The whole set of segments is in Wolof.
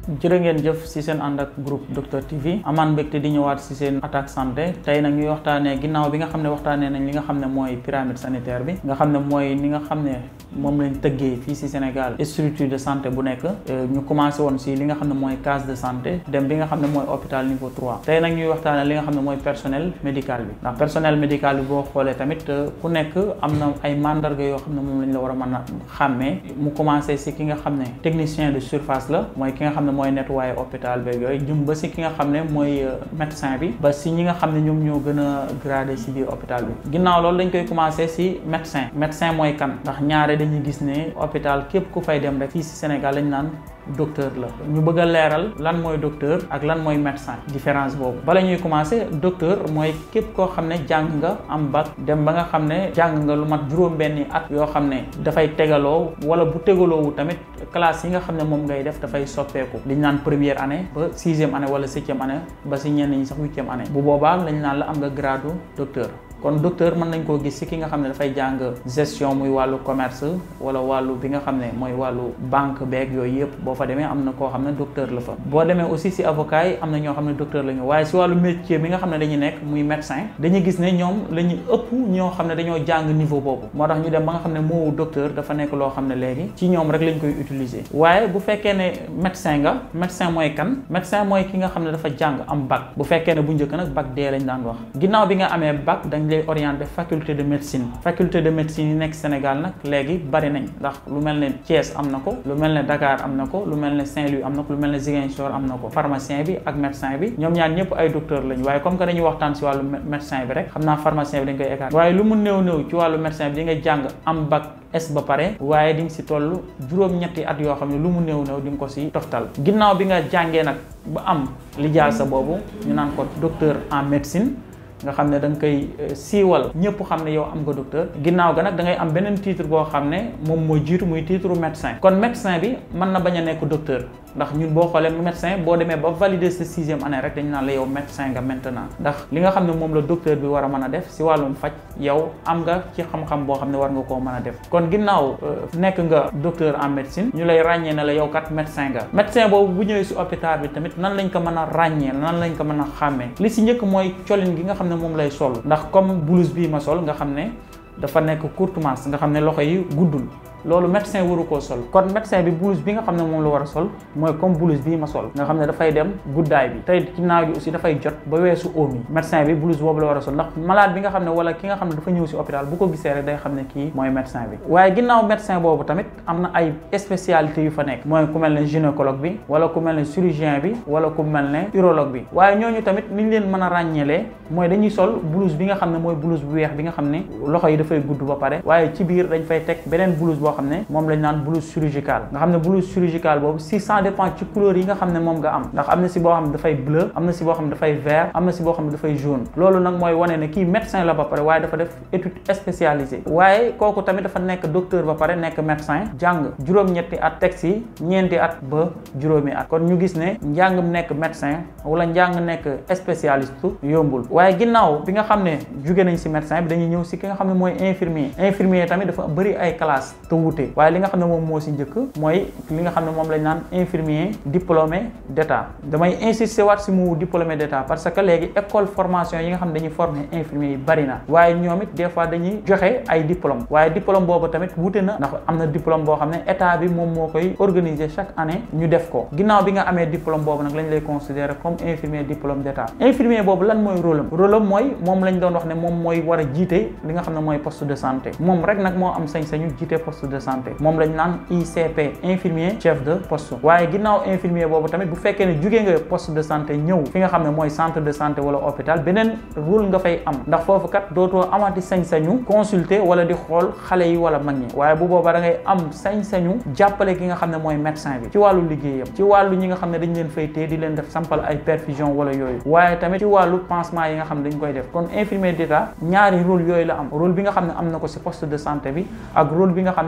jërë ngeen jëf si seen ànd ak groupe Docteur TV amaan mbégte di ñëwaat si seen attaque santé tey nag ñuy waxtaanee ginnaaw bi nga xam ne waxtaanee nañ li nga xam ne mooy pyramide sanitaire bi nga xam ne mooy ni nga xam ne moom lañ tëggee fii si Sénégal structure de santé bu nekk ñu commencé woon si li nga xam ne mooy case de santé dem bi nga xam ne mooy hôpital niveau 3 tey nag ñuy waxtaanee li nga xam ne mooy personnel médical bi ndax personnel médical bi boo xoolee tamit ku nekk am na ay mandarga yoo xam ne moom lañ la war a mën a xàmmee mu commencé si ki nga xam ne technicien de surface la mooy ki nga xam ne mooy nettoyer hôpital beeg yooyu jëm ba si ki nga xam ne mooy médecin bi ba si ñi nga xam ne ñoom ñoo gën a gradé si biir hôpital bi ginnaaw loolu dañ koy commencé si médecin médecin mooy kan ndax ñaare dañuy gis ne hôpital képp ku fay dem rek fii si Sénégal lañ naan docteur la ñu bëgg a leeral lan mooy docteur ak lan mooy médecin différence boobu bala ñuy commencé docteur mooy képp koo xam ne jàng nga am bac dem ba nga xam ne jàng nga lu mat juróom-benni at yoo xam ne dafay tegaloo wala bu tegaloowu tamit classe yi nga xam ne moom ngay def dafay soppeeku liñ naan première année ba sixième année wala septième année ba si ñenn ñi sax huitième année bu boobaa lañ naan la am nga grade docteur kon docteur mën nañ koo gis ci ki nga xam ne dafay jàng gestion muy wàllu commerce wala wàllu bi nga xam ne mooy wàllu banque beeg yooyu yëpp boo fa demee am na koo xam ne docteur la fa boo demee aussi ci avocat yi am na ñoo xam ne docteur la ñu waaye ci wàllu métier bi nga xam ne dañuy nekk muy médecin dañuy gis ne ñoom la ñu ëpp ñoo xam ne dañoo jàng niveau boobu moo tax ñu dem ba nga xam ne moowu docteur dafa nekk loo xam ne léegi ci ñoom rek lañ koy utiliser waaye bu fekkee ne médecin nga médecin mooy kan médecin mooy ki nga xam ne dafa jàng am bac bu fekkee ne bu njëkk nag bac D lañ daan wax ginnaaw bi nga amee bac dañ lay orienté faculté de médecine faculté de médecine yi nekk Sénégal nag léegi bari nañ ndax lu mel ne Thiès am na ko lu mel ne Dakar am na ko lu mel ne Saint-Louis am na ko lu mel ne Ziguinchor am na ko pharmacien bi ak médecin bi ñoom ñaar ñëpp ay docteur lañ waaye comme que dañuy waxtaan si wàllu médecin bi rek xam naa pharmacien bi dañ koy écarté waaye lu mu néew néew ci wàllu médecin bi di nga jàng am bac es ba pare waaye di nga si toll juróom-ñetti at yoo xam ne lu mu néew néew di nga ko si toftal ginnaaw bi nga jàngee nag ba am lijaasa boobu ñu naan ko docteur en médecine nga xam ne da nga koy siiwal ñëpp xam ne yow am nga docteur ginnaaw ga nag da ngay am beneen titre boo xam ne moom mooy jiitu muy titre médecin kon médecin bi mën na bañ a nekk docteur ndax ñun boo xoolee médecin boo demee ba valider sa sixième année rek dañu naan la yow médecin nga maintenant ndax li nga xam ne moom la docteur bi war a mën a def si wàllum faj yow am nga ci xam-xam boo xam ne war nga koo mën a def kon ginnaaw nekk nga docteur en médecine ñu lay ràññee ne la yow kat médecin nga médecin boobu bu ñëwee si hôpital bi tamit nan lañ ko mën a ràññee nan lañ ko mën a xàmmee li si njëkk mooy colin gi nga xam ne moom lay sol ndax comme blouse bii ma sol nga xam ne dafa nekk courte manche nga xam ne loxo yi guddul loolu médecin waru koo sol kon médecin bi blouse bi nga xam ne moom la war a sol mooy comme blouse bii ma sol nga xam ne dafay dem guddaay bi tey ginnaaw gi aussi dafay jot ba weesu oom yi médecin bi blouse boobu la war a sol ndax malade bi nga xam ne wala ki nga xam ne dafa ñëw si hôpital bu ko gisee rek day xam ne kii mooy médecin bi waaye ginnaaw médecin boobu tamit am na ay spécialité yu fa nekk mooy ku mel ne gynécologue bi wala ku mel ne chirurgien bi wala ku mel ne urologue bi waaye ñooñu tamit ni ñu leen mën a ràññeelee mooy dañuy sol blouse bi nga xam ne mooy blouse bu weex bi nga xam ne loxo yi dafay gudd ba pare waaye ci biir dañ fay teg beneen blouse boo xam ne moom lañ naan blouse chirurgicale nga xam ne blouse chirurgicale boobu si ça dépend ci couleur yi nga xam ne moom nga am ndax am na si boo xam ne dafay bleu am na si boo xam ne dafay vert am na si boo xam ne dafay jaune loolu nag mooy wane ne kii médecin la ba pare waaye dafa def étude spécialisée waaye kooku tamit dafa nekk docteur ba pare nekk médecin jàng juróom-ñetti at teg si ñeenti at ba juróomi at kon ñu gis ne njàng nekk médecin wala njàng nekk spécialiste yombul waaye ginnaaw bi nga xam ne jóge nañ si médecin bi dañuy ñëw si ki nga xam ne mooy infirmier infirmier tamit dafa bëri ay classe te wuute waaye li nga xam ne moom moo si njëkk mooy li nga xam ne moom lañ naan infirmier diplômé d'état damay insister waat si mu diplômé d'état parce que léegi école formation yi nga xam ne dañuy former infirmier yi bari na waaye ñoom it des fois dañuy joxe ay diplôme waaye diplôme boobu tamit wuute na ndax am na diplôme boo xam ne état bi moom moo koy organiser chaque année ñu def ko ginnaaw bi nga amee diplôme boobu nag lañ lay considérer comme infirmier diplôme d'état infirmier boobu lan mooy rôle am rôle am mooy moom lañ doon wax ne moom mooy war a jiite li nga xam ne mooy poste de santé moom rek nag moo am sañ-sañu jiite poste de santé moom lañ naan ICP infirmier chef de poste waaye ginnaaw infirmier boobu tamit bu fekkee ne jugee nga poste de santé ñëw fi nga xam ne mooy centre de santé wala hôpital beneen rôle nga fay am ndax foofu kat dootoo amati sañ-sañu consulter wala di xool xale yi wala mag ñi waaye bu boobaa da ngay am sañ-sañu jàppale ki nga xam ne mooy médecin bi ci wàllu liggéeyam ci wàllu ñi nga xam ne dañ leen fay téye di leen def sampal ay perfusion wala yooyu waaye tamit ci wàllu pansement yi nga xam ne dañ koy def kon infirmier d'état ñaari rôle yooyu la am rôle bi nga xam ne am na ko ci poste de santé bi ak rôle bi nga xam ne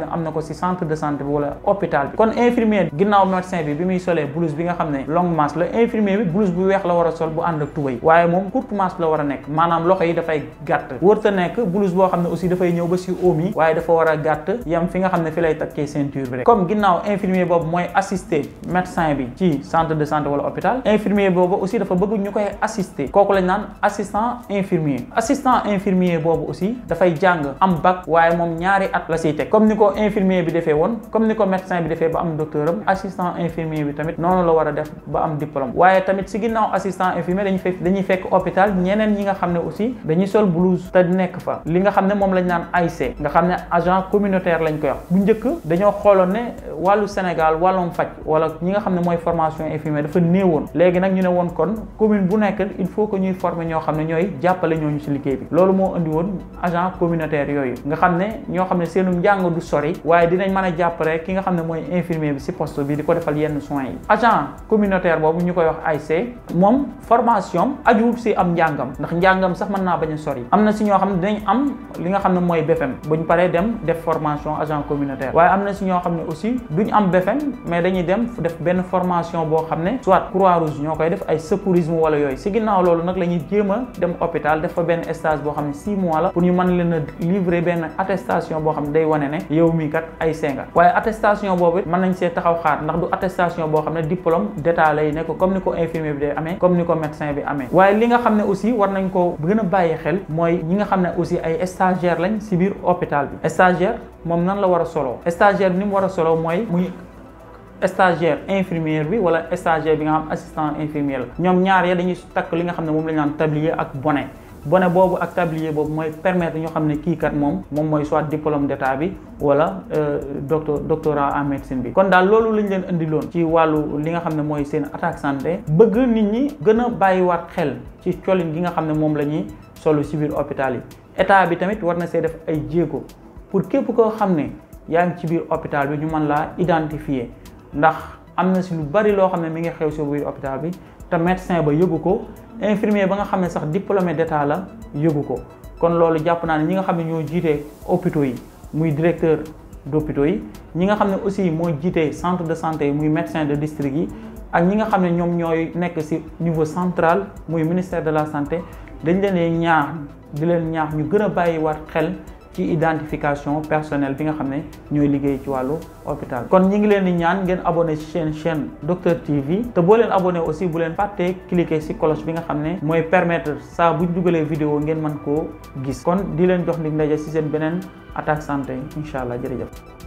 am na ko si centre de santé bi wala hôpital bi kon infirmier ginnaaw médecin bi bi muy solee blouse bi nga xam ne longue manche la infirmier bi blouse bu weex la war a sol bu ànd ak tubay waaye moom courte manche la war a nekk maanaam loxo yi dafay gàtt wërta nekk blouse boo xam ne aussi dafay ñëw ba si oom yi waaye dafa war a gàtt yam fi nga xam ne fi lay takkee ceinture bi rek comme ginnaaw infirmier boobu mooy assister médecin bi ci centre de santé wala hôpital infirmier boobu aussi dafa bëgg ñu koy assister kooku lañ naan assistant infirmier assistant infirmier boobu aussi dafay jàng am bac waaye moom ñaari at la siy teg comme ni ko infirmier bi defee woon comme ni ko médecin bi defee ba am docteur am assistant infirmier bi tamit noonu la war a def ba am diplôme waaye tamit si ginnaaw assistant infirmier dañuy fekk dañuy fekk hôpital ñeneen ñi nga xam ne aussi dañuy sol blouse te nekk fa li nga xam ne moom lañ naan AIC nga xam ne agent communautaire lañ koy wax bu njëkk dañoo xooloon ne wàllu Sénégal wàllum faj wala ñi nga xam ne mooy formation infirmier dafa néewoon léegi nag ñu ne woon kon commune bu nekk il faut que ñuy former ñoo xam ne ñooy jàppale ñooñu ci liggéey bi loolu moo indi woon agent communautaire yooyu nga xam ne ñoo xam ne seenu njàng du sori waaye dinañ mën a jàppale ki nga xam ne mooy infirmier bi ci poste bi di ko defal yenn soins yi agent communautaire boobu ñu koy wax AIC moom formation ajuwul ci am njàngam ndax njàngam sax mën naa bañ a sori am na ci ñoo xam ne dinañ am li nga xam ne mooy BFM buñ paree dem def formation agent communautaire waaye am na ci ñoo xam ne aussi duñ am BFM mais dañuy dem def benn formation boo xam ne soit croix rouge ñoo koy def ay secourisme wala yooyu ci ginnaaw loolu nag la ñuy jéem a dem hôpital def fa benn stage boo xam ne six mois la pour ñu mën leen a livrer benn attestation boo xam ne day wane ne yow mii kat ay senga waaye attestation boobu mën nañ see taxaw xaar ndax du attestation boo xam ne diplôme d'état lay nekk comme ni ko infirmier bi day amee comme ni ko médecin bi amee waaye li nga xam ne aussi war nañ ko gën a bàyyi xel mooy ñi nga xam ne aussi ay stagiaire lañ ci biir hôpital bi stagiaire moom nan la war a solo stagiaire bi ni mu war a solo mooy muy stagiaire infirmière bi wala stagiaire bi nga xam assistant infirmier la ñoom ñaar ya dañuy takk li nga xam ne moom la ñu naan tablier ak bonnet bonnet boobu ak tablier boobu mooy permettre ñoo xam ne kii kat moom moom mooy soit diplôme d'état bi wala docteur doctorat en médecine bi kon daal loolu lañ leen indiloon ci wàllu li nga xam ne mooy seen attaque santé bëgg nit ñi gën a bàyyiwaat xel ci colin gi nga xam ne moom la ñuy solu ci biir hôpital yi état bi tamit war na see def ay jéego pour képp koo xam ne yaa ngi ci biir hôpital bi ñu mën laa identifier ndax am na si lu bari loo xam ne mi ngi xew si biir hôpital bi te médecin ba yëgu ko infirmier ba nga xam ne sax diplômé d'état la yëgu ko kon loolu jàpp naa ne ñi nga xam ne ñoo jiitee hôpitaux yi muy directeur d'hôpitaux yi ñi nga xam ne aussi mooy jiitee centre de santé yi muy médecin de district yi ak ñi nga xam ne ñoom ñooy nekk ci niveau central muy ministère de la santé dañ leen ñaax di leen ñaax ñu gën a bàyyiwaat xel ci identification personnelle bi nga xam ne ñooy liggéey ci wàllu hôpital kon ñi ngi leen di ñaan ngeen abonné ci seen chaîne Docteur TV te boo leen abonné aussi bu leen fàttee cliquer ci cloche bi nga xam ne mooy permettre saa buñ dugalee vidéo ngeen mën koo gis kon di leen jox ndig ndaje ci seen beneen attaque santé incha allah jërëjëf